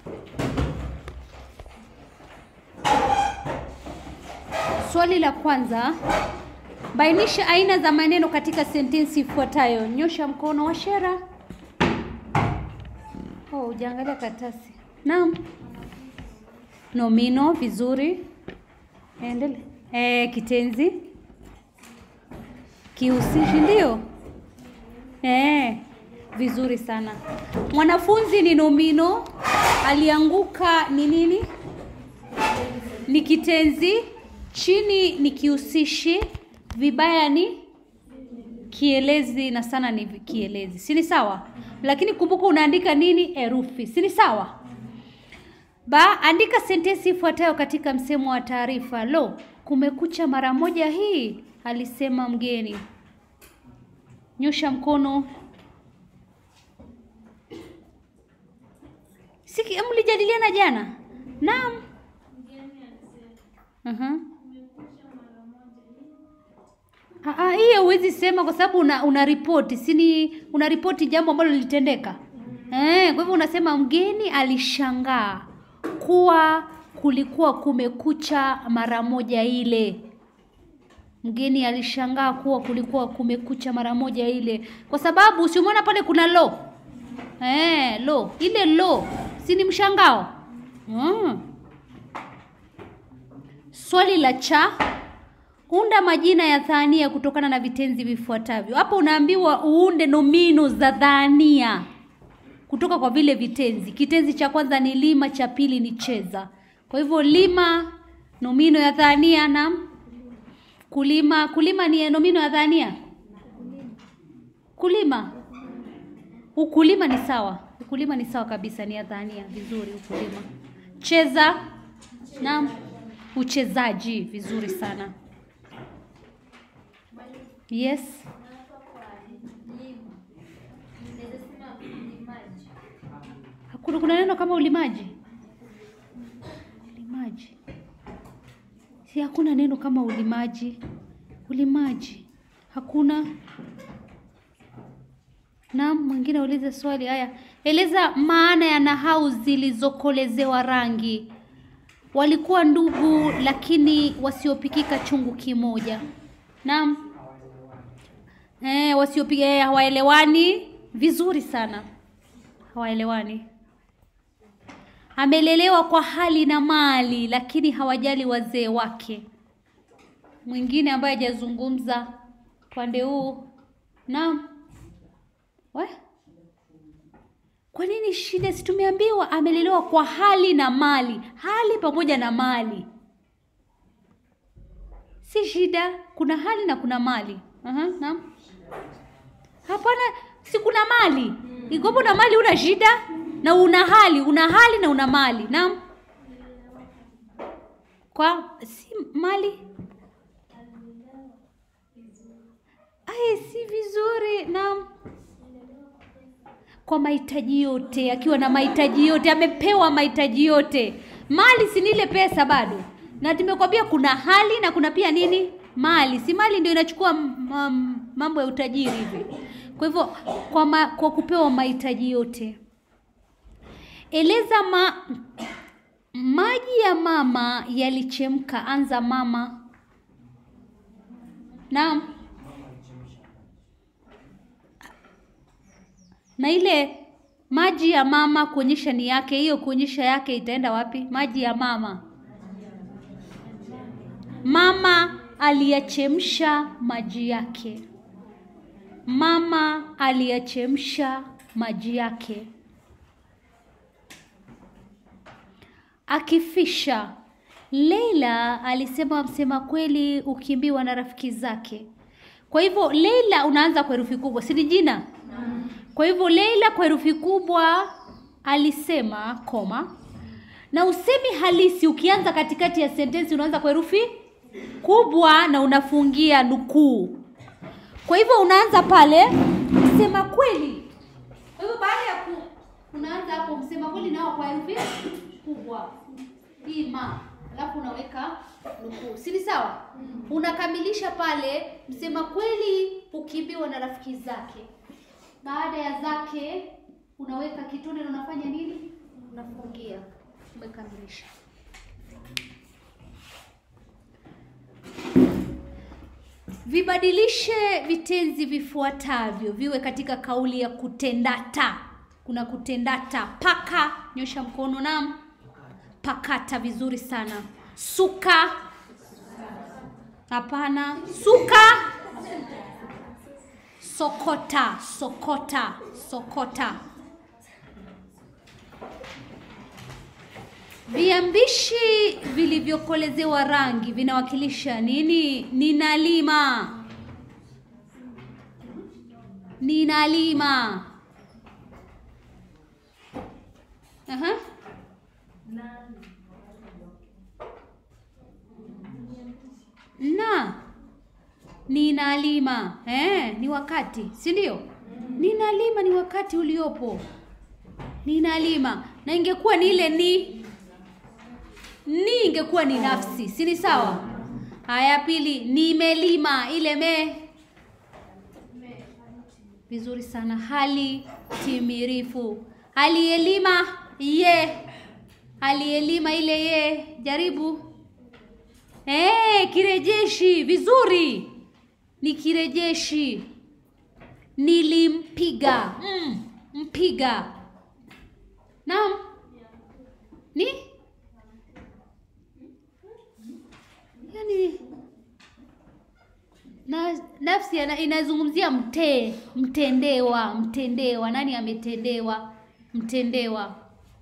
Swali la kwanza, bainisha aina za maneno katika sentensi ifuatayo. Nyosha mkono wa Shera. Oh, hujaangalia karatasi. Naam. Nomino, vizuri. Endelea. Eh, kitenzi. Kihusishi ndio. Eh, vizuri sana. Mwanafunzi ni nomino, alianguka ni nini? Ni kitenzi, chini ni kihusishi, vibaya ni kielezi na sana ni kielezi. Si ni sawa? Lakini kumbuka unaandika nini? Herufi. Si ni sawa? Ba, andika sentensi ifuatayo katika msemo wa taarifa. Lo, kumekucha mara moja hii, alisema mgeni. Nyosha mkono. Siki, mlijadiliana jana? Naam. Aha. Ah, hiyo huwezi sema kwa sababu una, una ripoti sini una ripoti jambo ambalo lilitendeka eh. Kwa hivyo unasema mgeni alishangaa kuwa kulikuwa kumekucha mara moja ile. Mgeni alishangaa kuwa kulikuwa kumekucha mara moja ile, kwa sababu usimuona pale kuna lo eh, lo ile lo si ni mshangao mm. Swali la cha unda majina ya dhania kutokana na vitenzi vifuatavyo. Hapo unaambiwa uunde nomino za dhania kutoka kwa vile vitenzi. Kitenzi cha kwanza ni lima, cha pili ni cheza. Kwa hivyo lima, nomino ya dhania na kulima. Kulima ni nomino ya dhania. Kulima, ukulima ni sawa. Ukulima ni sawa kabisa, ni ya dhania. Vizuri, ukulima. Cheza, naam, uchezaji. Vizuri sana. Yes. Hakuna kuna neno kama ulimaji. Ulimaji. Si hakuna neno kama ulimaji. Ulimaji. Hakuna. Naam, mwingine aulize swali haya. Eleza maana ya nahau zilizokolezewa rangi. Walikuwa ndugu lakini wasiopikika chungu kimoja. Naam. Eh, wasiopiga eh, hawaelewani vizuri sana. Hawaelewani. Amelelewa kwa hali na mali lakini hawajali wazee wake. Mwingine ambaye hajazungumza pande huu. Naam. We? Kwa nini shida? Si tumeambiwa amelelewa kwa hali na mali, hali pamoja na mali. Si shida, kuna hali na kuna mali. Aha, naam. Hapana, si kuna mali. Igopo na mali una shida na una hali, una hali na una mali. Naam. Kwa si mali. Ai, si vizuri. Naam. Kwa mahitaji yote, akiwa na mahitaji yote, amepewa mahitaji yote. Mali si nile pesa bado. Na tumekwambia kuna hali na kuna pia nini? Mali. Si mali ndio inachukua mambo ya utajiri hivi. Kwa hivyo kwa, ma, kwa kupewa mahitaji yote. Eleza ma, maji ya mama yalichemka. Anza mama. Naam. Na ile maji ya mama kuonyesha ni yake, hiyo kuonyesha yake itaenda wapi? Maji ya mama. Mama aliyachemsha maji yake. Mama aliyachemsha maji yake. Akifisha. Leila alisema msema kweli ukimbiwa na rafiki zake. Kwa hivyo Leila unaanza kwa herufi kubwa, si ni jina? Kwa hivyo Leila kwa herufi kubwa alisema koma, na usemi halisi ukianza katikati ya sentensi unaanza kwa herufi kubwa na unafungia nukuu. Kwa hivyo unaanza pale msema kweli. Kwa hivyo baada ya ku unaanza hapo msema kweli nao kwa herufi kubwa hii ma, alafu unaweka nukuu, si ni sawa? Unakamilisha pale msema kweli ukimbiwa na rafiki zake. Baada ya zake unaweka kitone na unafanya nini? Unafungia. Umekamilisha. Vibadilishe vitenzi vifuatavyo viwe katika kauli ya kutendata. Kuna kutendata paka, nyosha mkono nam. Pakata, vizuri sana. Suka, hapana. Suka. Sokota, sokota, sokota. Viambishi vilivyokolezewa rangi vinawakilisha nini? Ninalima. Ninalima. Aha. Na ninalima eh, ni wakati, si ndio? Ninalima ni wakati uliopo. Ninalima na ingekuwa ni ile ni ni ingekuwa ni nafsi, si ni sawa? Haya, pili, nimelima, ile me vizuri sana. Hali timirifu, aliyelima ye, aliyelima ile ye. Jaribu eh, kirejeshi, vizuri, ni kirejeshi. Nilimpiga, mm, mpiga. Naam, ni yani na nafsi yana- inazungumzia mtee, mtendewa, mtendewa. Nani ametendewa? Mtendewa.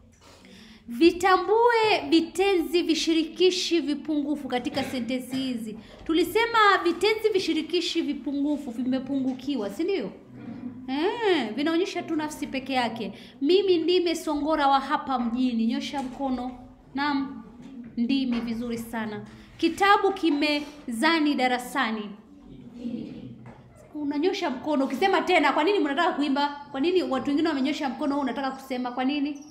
Vitambue vitenzi vishirikishi vipungufu katika sentensi hizi. Tulisema vitenzi vishirikishi vipungufu vimepungukiwa, si ndio? Eh, vinaonyesha tu nafsi peke yake. Mimi ndime songora wa hapa mjini. Nyosha mkono. Naam, ndimi. Vizuri sana. Kitabu kimezani darasani. Unanyosha mkono ukisema tena. Kwa nini mnataka kuimba? Kwa nini watu wengine wamenyosha mkono, wewe unataka kusema? Kwa nini?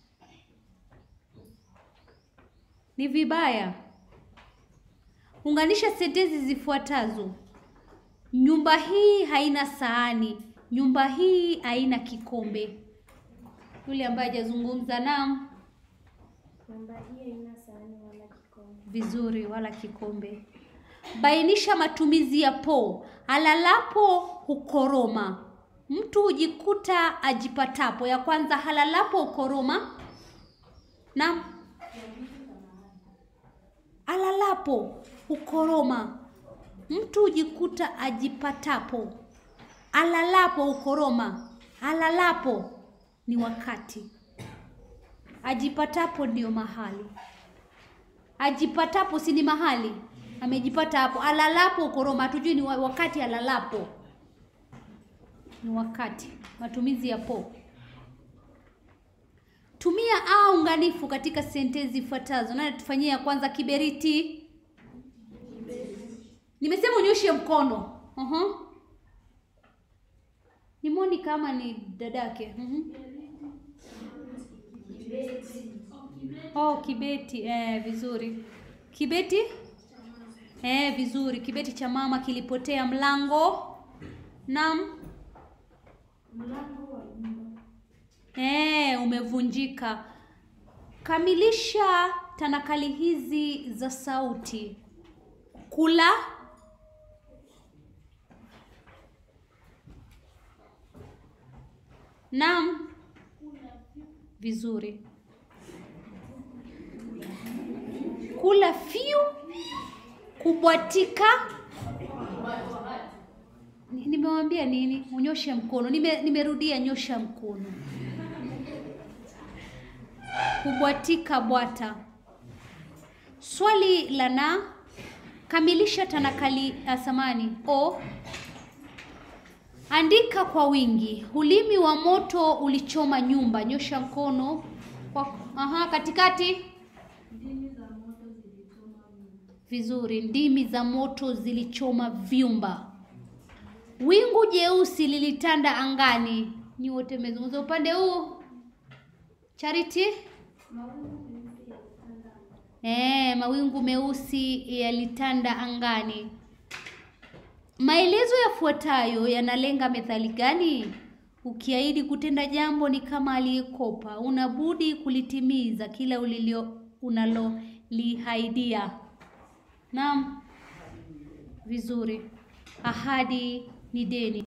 Ni vibaya. Unganisha sentensi zifuatazo. Nyumba hii haina sahani. Nyumba hii haina kikombe. Yule ambaye hajazungumza naam, Nyumba hii haina sahani wala kikombe. vizuri, wala kikombe. Bainisha matumizi ya po. Halalapo hukoroma. Mtu hujikuta ajipatapo. Ya kwanza, halalapo hukoroma. Naam. Alalapo hukoroma. Mtu hujikuta ajipatapo. Alalapo hukoroma. Alalapo ni wakati. Ajipatapo ndio mahali. Ajipatapo si ni mahali, amejipata hapo. Alalapo hukoroma, hatujui ni wa- wakati. Alalapo ni wakati. Matumizi ya po. Tumia a unganifu katika sentensi zifuatazo. Nani tufanyie ya kwanza? Kiberiti. Nimesema unyoshe mkono. uh Ni Moni kama ni dadake. uh Oh, kibeti. Eh, vizuri. Kibeti? Eh, vizuri. Kibeti cha mama kilipotea mlango. Naam. Eh, umevunjika. Kamilisha tanakali hizi za sauti. Kula. Naam. Vizuri. Kula fiu. Kubwatika. Ni- Nimewambia nini? Unyoshe mkono. Nime, nimerudia nyosha mkono. Kubwatika bwata. Swali la na kamilisha tanakali asamani o andika kwa wingi. Ulimi wa moto ulichoma nyumba. Nyosha mkono kwa aha, katikati. Vizuri. Ndimi za moto zilichoma vyumba. Wingu jeusi lilitanda angani. Ni wote mmezungumza upande huu. Charity? Eh, mawingu meusi yalitanda angani. Maelezo yafuatayo yanalenga methali gani? Ukiahidi kutenda jambo ni kama aliyekopa, unabudi kulitimiza kila ulilio unalolihaidia. Naam, vizuri. Ahadi ni deni.